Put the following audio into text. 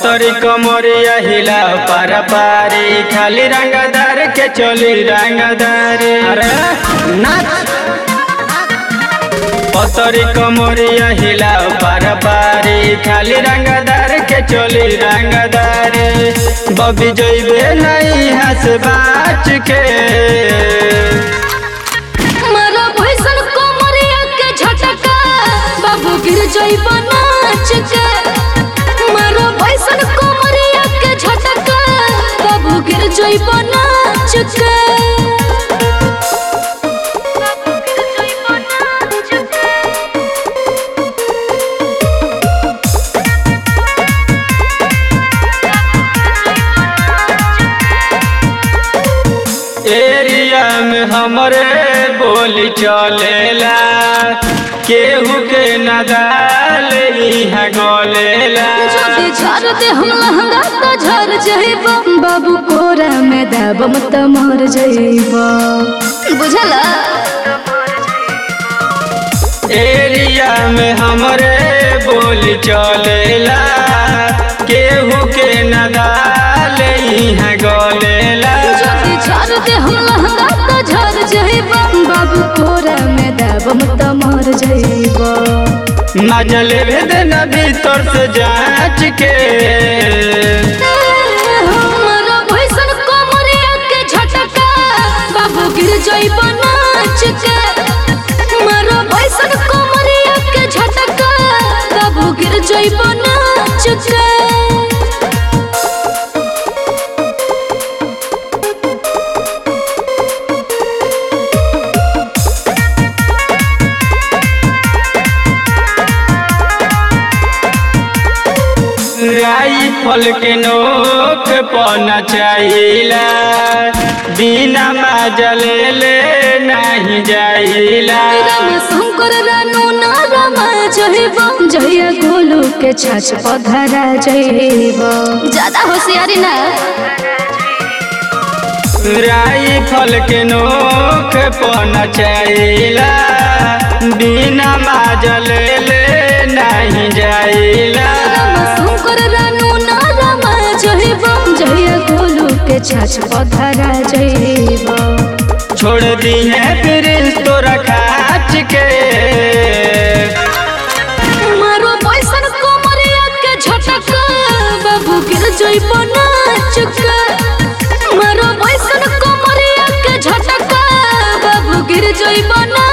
पतरी कमरिया हिला पार पारी खाली रंगदार के चली रंगदारी अरे नाच पतरी कमरिया हिला पार पारी खाली रंगदार के चली रंगदारी बबी जइबे नहीं हंस बाच के मारा भैसन कोमरिया के झटका बाबू गिर जइब नाच के मारा भैसन कोमरिया के झटका बाबू गिर जइब नाच के एरिया में हमरे बोली चलेला केहू के नदाल इहाँ गलेला जदि झर दे हम लहंगा तो झर जइब बाबू कोरा में दबम त मर जइब बुझला एरिया में हमरे बोली चलेला केहू के नदाल इहाँ गलेला जदि झर दे हम लहंगा तो झर जइब बाबू कोरा में दबम त मर जइब मजल भेद न भीतर से जांच के हमारा भैसन कोमरिया के झटका बाबू गिर जइब नाच के हमारा भैसन कोमरिया के झटका बाबू गिर जइब नाच के राइफल के नोक पना चाहिला बिना मजल ले नहीं जाइला राम शंकर रानू ना रमा जइब जइया गोलू के छाछ पधरा जइब ज्यादा होशियारी ना राइफल के नोक पना चाहिला बिना मजल ले नहीं जाइला राम शंकर रानू ना रमा जइब जइया गोलू के छाछ पधरा जइब छोड़ दी है फिर तोरा खाच के मारो पैसन कोमरिया के झटका बाबू गिर जइब नाच के मारो पैसन कोमरिया के झटका बाबू गिर जइब नाच